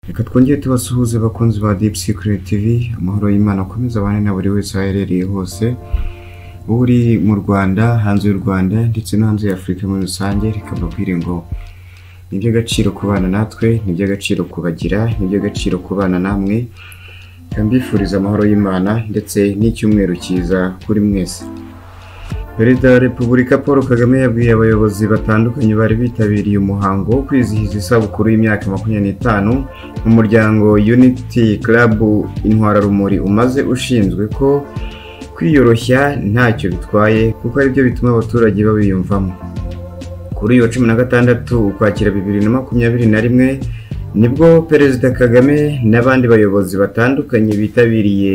reka twongere tubasuhuze abakunzi ba Deep Secret TV amahoro y'Imana akomeza abane na buri wese aho aherereye hose uri mu Rwanda hanze y'u Rwanda ndetse no hanze ya Afurika muri rusange reka mbabwire ngo ni iby'agaciro kubana natwe ni iby'agaciro kubagira ni iby'agaciro kubana namwe reka mbifuriza amahoro y'Imana ndetse n'icyumweru cyiza kuri mwese Perezida wa Repubulika Paul Kagame yabwiye abayobozi batandukanye bari bitabiriye umuhango wo kwizihiza isabukuru y'imyaka makumyabiri n'itanu mu muryango Unity Club Intwararumuri umaze ushinzwe ko kwiyoroshya ntacyo bitwaye kuko ari byo bituma abaturage babiyumvamo kuri uyu wa cumi na gatandatu ukwakira bibiri na makumyabiri na rimwe nibwo perezida kagame n'abandi bayobozi batandukanye bitabiriye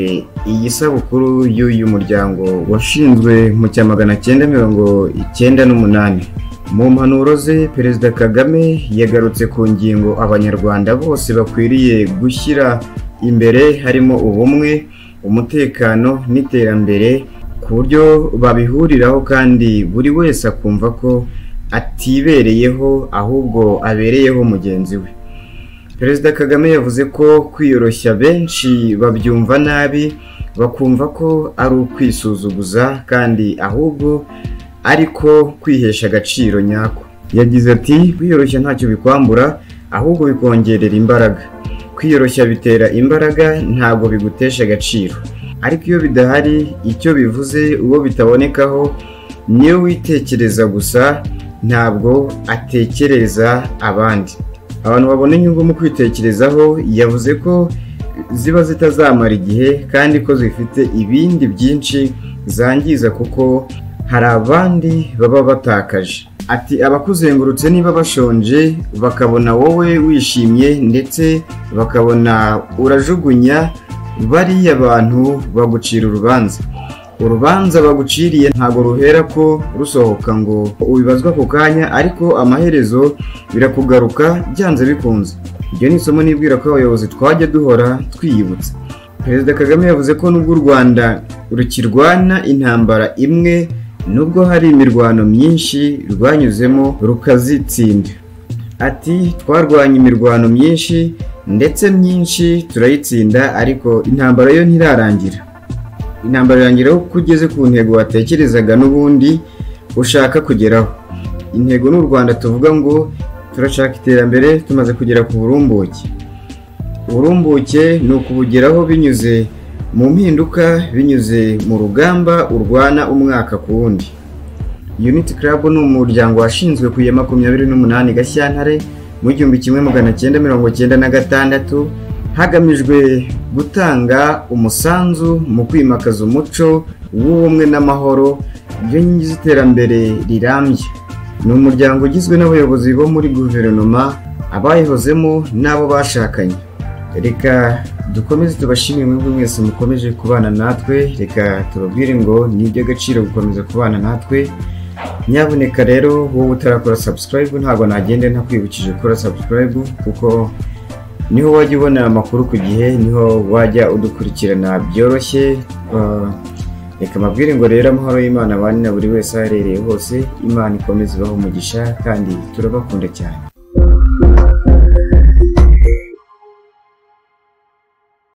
iyi sabukuru y'uyu muryango washinzwe mu cya magana cyenda mirongo icyenda n'umunani mu mpanuro ze perezida kagame yagarutse ku ngingo abanyarwanda bose bakwiriye gushyira imbere harimo ubumwe umutekano n'iterambere ku buryo babihuriraho kandi buri wese akumva ko atibereyeho ahubwo abereyeho mugenzi we perezida kagame yavuze ko kwiyoroshya benshi babyumva nabi bakumva ko ari ukwisuzuguza kandi ahubwo ariko kwihesha agaciro nyako yagize ati kwiyoroshya ntacyo bikwambura ahubwo bikongerera imbaraga kwiyoroshya bitera imbaraga ntabwo bigutesha agaciro ariko iyo bidahari icyo bivuze uwo bitabonekaho niyo witekereza gusa ntabwo atekereza abandi abantu babona inyungu mu kwitekerezaho yavuze ko ziba zitazamara igihe kandi ko zifite ibindi byinshi zangiza kuko hari abandi baba batakaje ati abakuzengurutse niba bashonje bakabona wowe wishimye ndetse bakabona urajugunya bariya bantu bagucira urubanza urubanza baguciriye ntabwo ruhera ko rusohoka ngo ubibazwa ako kanya ariko amaherezo birakugaruka byanze bikunze ibyo ni isomo nibwira ko abayobozi twajya duhora twiyibutsa perezida kagame yavuze ko nubwo u rwanda rukirwana intambara imwe nubwo hari imirwano myinshi rwanyuzemo rukazitsinda ati twarwanye imirwano myinshi ndetse myinshi turayitsinda ariko intambara yo ntirarangira intambara irangira ko ugeze ku ntego watekerezaga n'ubundi ushaka kugeraho intego n'u rwanda tuvuga ngo turashaka iterambere tumaze kugera ku burumbuke uburumbuke ni ukubugeraho binyuze mu mpinduka binyuze mu rugamba urwana umwaka ku wundi unity club ni umuryango washinzwe ku ya makumyabiri n'umunani gashyantare mu gihumbi kimwe magana cyenda mirongo cyenda na gatandatu hagamijwe gutanga umusanzu mu kwimakaza umuco w'ubumwe n'amahoro byo nkingi z'iterambere rirambye ni umuryango ugizwe n'abayobozi bo muri guverinoma abayihozemo n'abo bashakanye reka dukomeze tubashimire mwebwe mwese mukomeje kubana natwe reka tubabwire ngo ni iby'agaciro gukomeza kubana natwe nyaboneka rero wowe utarakora subscribe ntabwo nagende ntakwibukije gukora subscribe kuko niho wajya ubona amakuru ku gihe niho wajya udukurikirana byoroshye reka amabwire ngo rero amahoro y'imana abane na buri wese aherereye hose imana ikomeze ibaho umugisha kandi turabakunda cyane